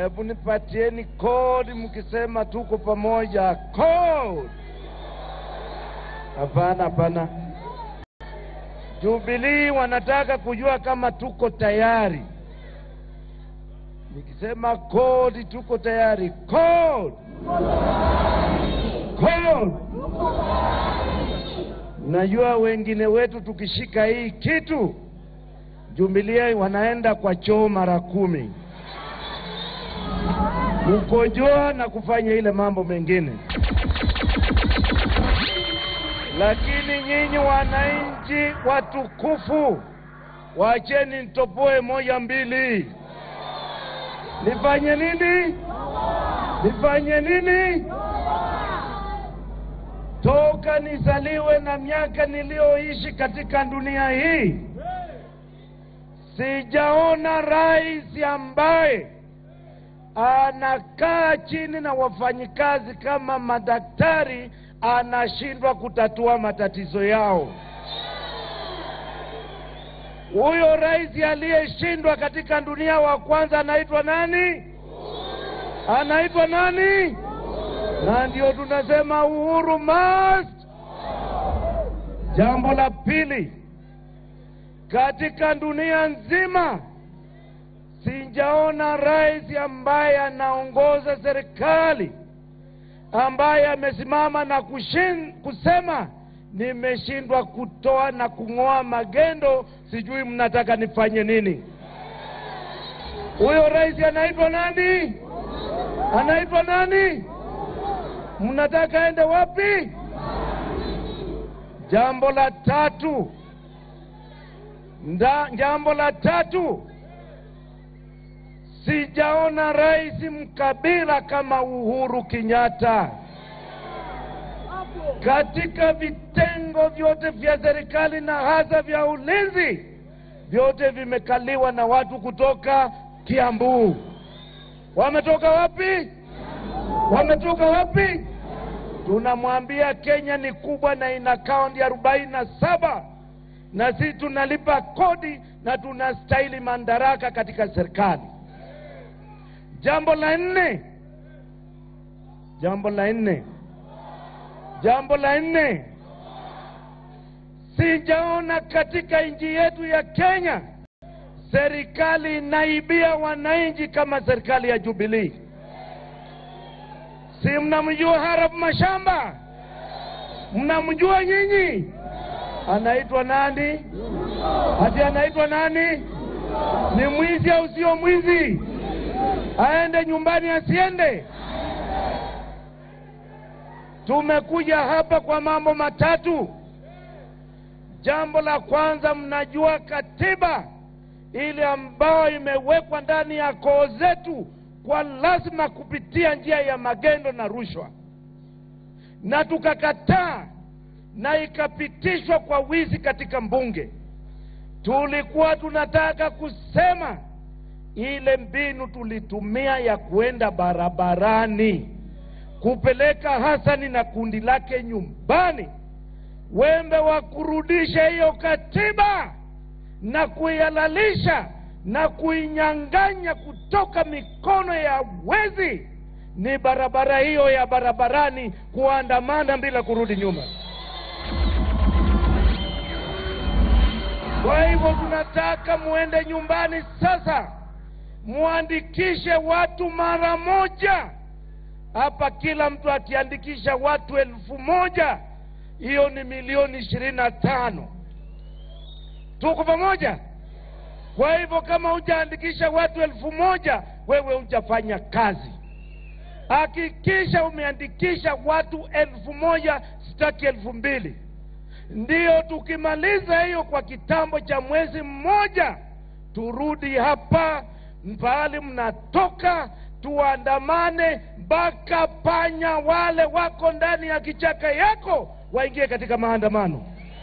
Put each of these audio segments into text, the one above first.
Hebu nipatieni kodi mkisema tuko pamoja. Kodi. Hapana, hapana. Jubilee wanataka kujua kama tuko tayari. Nikisema kodi, tuko tayari. Kodi. Kodi. Najua wengine wetu tukishika hii kitu Jubilee wanaenda kwa choo mara kumi kukojoa na kufanya ile mambo mengine, lakini nyinyi wananchi watukufu, wacheni nitopoe moja mbili. Nifanye nini? Nifanye nini? Toka nizaliwe na miaka niliyoishi katika dunia hii sijaona rais ambaye anakaa chini na wafanyikazi kama madaktari anashindwa kutatua matatizo yao. Huyo rais aliyeshindwa katika dunia wa kwanza anaitwa nani? Anaitwa nani? Na ndio tunasema Uhuru must. Jambo la pili, katika dunia nzima sijaona rais ambaye anaongoza serikali ambaye amesimama na kushin, kusema nimeshindwa kutoa na kung'oa magendo, sijui mnataka nifanye nini? Huyo rais anaitwa nani? Anaitwa nani? Mnataka aende wapi? Jambo la tatu Nda, jambo la tatu, sijaona rais mkabila kama Uhuru Kenyatta. Katika vitengo vyote vya serikali na hasa vya ulinzi, vyote vimekaliwa na watu kutoka Kiambu. Wametoka wapi? Wametoka wapi? Tunamwambia Kenya ni kubwa na ina kaunti arobaini na saba na sisi tunalipa kodi na tunastahili madaraka katika serikali. Jambo la nne, jambo la nne, jambo la nne, sijaona katika nchi yetu ya Kenya serikali inaibia wananchi kama serikali ya Jubilee. Si mnamjua Harap Mashamba? Mnamjua nyinyi? Anaitwa nani? Ati anaitwa nani? Ni mwizi au sio mwizi? Aende nyumbani asiende? Tumekuja hapa kwa mambo matatu. Jambo la kwanza, mnajua katiba ile ambayo imewekwa ndani ya koo zetu kwa lazima kupitia njia ya magendo na rushwa, na tukakataa na ikapitishwa kwa wizi katika mbunge. Tulikuwa tunataka kusema ile mbinu tulitumia ya kuenda barabarani kupeleka Hasani na kundi lake nyumbani, wembe wa kurudisha hiyo katiba na kuihalalisha na kuinyang'anya kutoka mikono ya wezi ni barabara hiyo ya barabarani, kuandamana bila kurudi nyuma. Kwa hivyo tunataka muende nyumbani sasa, muandikishe watu mara moja. Hapa kila mtu akiandikisha watu elfu moja hiyo ni milioni ishirini na tano. Tuko pamoja? Kwa hivyo kama hujaandikisha watu elfu moja wewe hujafanya kazi. Hakikisha umeandikisha watu elfu moja sitaki elfu mbili ndiyo tukimaliza hiyo kwa kitambo cha mwezi mmoja, turudi hapa pahali mnatoka, tuandamane mpaka panya wale wako ndani ya kichaka yako waingie katika maandamano.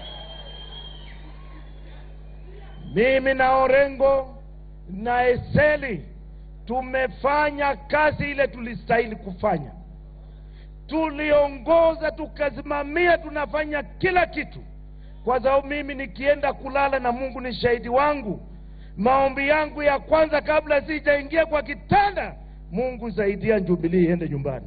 Mimi na Orengo na Eseli tumefanya kazi ile tulistahili kufanya tuliongoza tukasimamia, tunafanya kila kitu, kwa sababu mimi nikienda kulala, na Mungu ni shahidi wangu, maombi yangu ya kwanza kabla sijaingia kwa kitanda, Mungu saidia Jubilee iende nyumbani.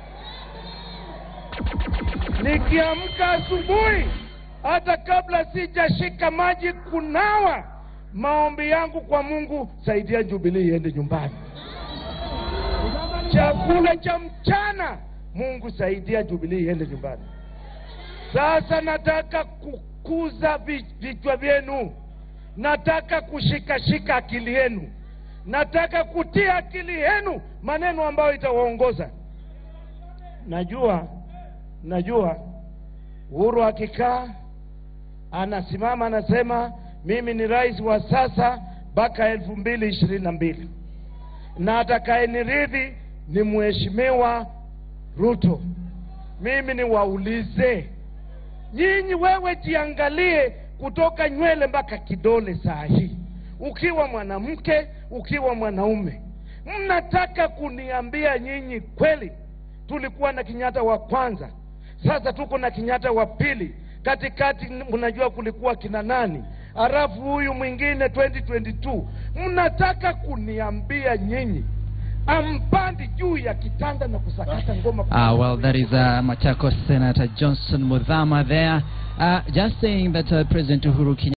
Nikiamka asubuhi, hata kabla sijashika maji kunawa, maombi yangu kwa Mungu, saidia Jubilee iende nyumbani. Chakula cha mchana, Mungu saidia Jubilee iende nyumbani. Sasa nataka kukuza vi- vichwa vyenu, nataka kushikashika akili yenu, nataka kutia akili yenu maneno ambayo itawaongoza. Najua, najua Uhuru akikaa anasimama anasema mimi ni rais wa sasa mpaka elfu mbili ishirini na mbili na atakayeniridhi ni mheshimiwa Ruto. Mimi niwaulize nyinyi, wewe jiangalie kutoka nywele mpaka kidole saa hii, ukiwa mwanamke, ukiwa mwanaume, mnataka kuniambia nyinyi kweli tulikuwa na Kenyatta wa kwanza, sasa tuko na Kenyatta wa pili, katikati mnajua kulikuwa kina nani, halafu huyu mwingine 2022 mnataka kuniambia nyinyi ampandi juu ya kitanda na kusakata ngoma Uh, well, that is uh, Machakos Senator Johnson Muthama there, uh, just saying that uh, President Uhuru Kenyatta